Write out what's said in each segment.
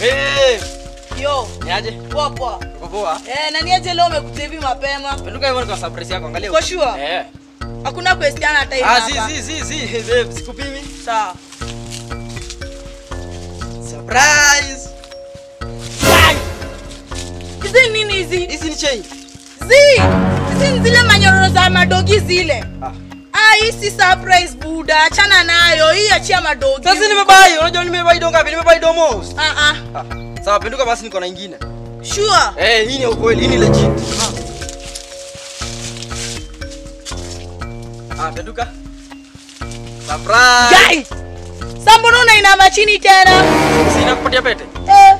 Eh, Yo, niaje? poa poa. Uko poa? Eh, na niaje leo umekuja hivi mapema? Penduka hivyo kwa surprise yako, angalia. Uko sure? Eh. Hakuna question hata hivi Ah, hapa. si si si si, babe, sikupimi. Sawa. Surprise. Hizi nini hizi? Hizi ni change. Zi! Hizi ni zile manyororo za madogi zile. Ah. Ah, hii si surprise buda. Achana nayo. Hii achia madogi. Sasa nimebai, unajua nimebai do ngapi? Nimebai do most. Ah ah. Ah, sawa, penduka basi niko na ingine. Sure. Eh, hii ni ukweli, hii ni legit. Ah, penduka. Surprise. Guys. Sambona unainama chini tena? Sina kupatia pete. Eh.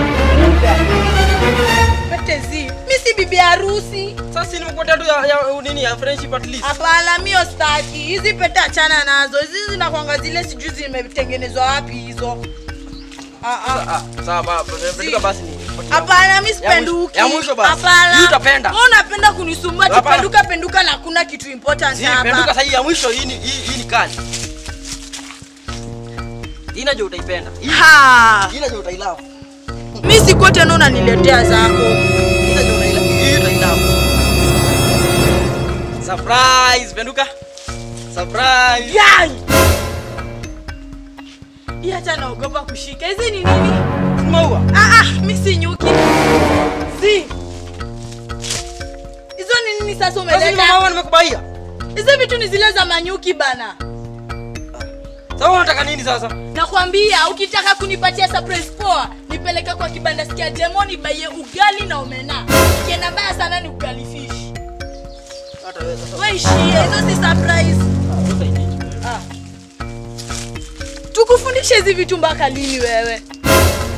Pete zi. Mimi si bibi harusi. Sasa si nimekupatia tu ya, ya nini ya friendship at least. Hapana, mio staki. Hizi pete achana nazo. Hizi zinakwanga zile sijui zimetengenezwa wapi hizo. Ah ah. Ah, sawa, ba- penduka basi ni. Hapana, mi Ya sipenduki. mwisho- ya mwisho basi. Hapana. Hii utapenda. Wewe unapenda kunisumbua tu Hapana. penduka penduka na hakuna kitu important Si, penduka hapa. sasa hii ya mwisho hii ni hii, hii ni kali. Hii najua utaipenda. Hii Ha. hii najua utailove. Mi sikuwa tena unaniletea zako. Hii najua utailove. Hii utailove. Surprise, penduka. Surprise. Yai. Hii hata naogopa kushika. Hizi ni nini? Maua. Ah ah, mi si nyuki. Si. Hizo ni nini sasa Sasa ni umeleta? maua nimekubaia. Hizo vitu ni zile za manyuki bana. Sasa unataka nini sasa? Nakwambia ukitaka kunipatia surprise poa, nipeleke kwa kibanda sikia Jemo nibaie ugali na omena. Kienda mbaya sana ni ugali fish. Hata wewe sasa. Wewe ishie, hizo si surprise. Ah, sasa hii. Ah. Tukufundishe hizi vitu mpaka lini wewe?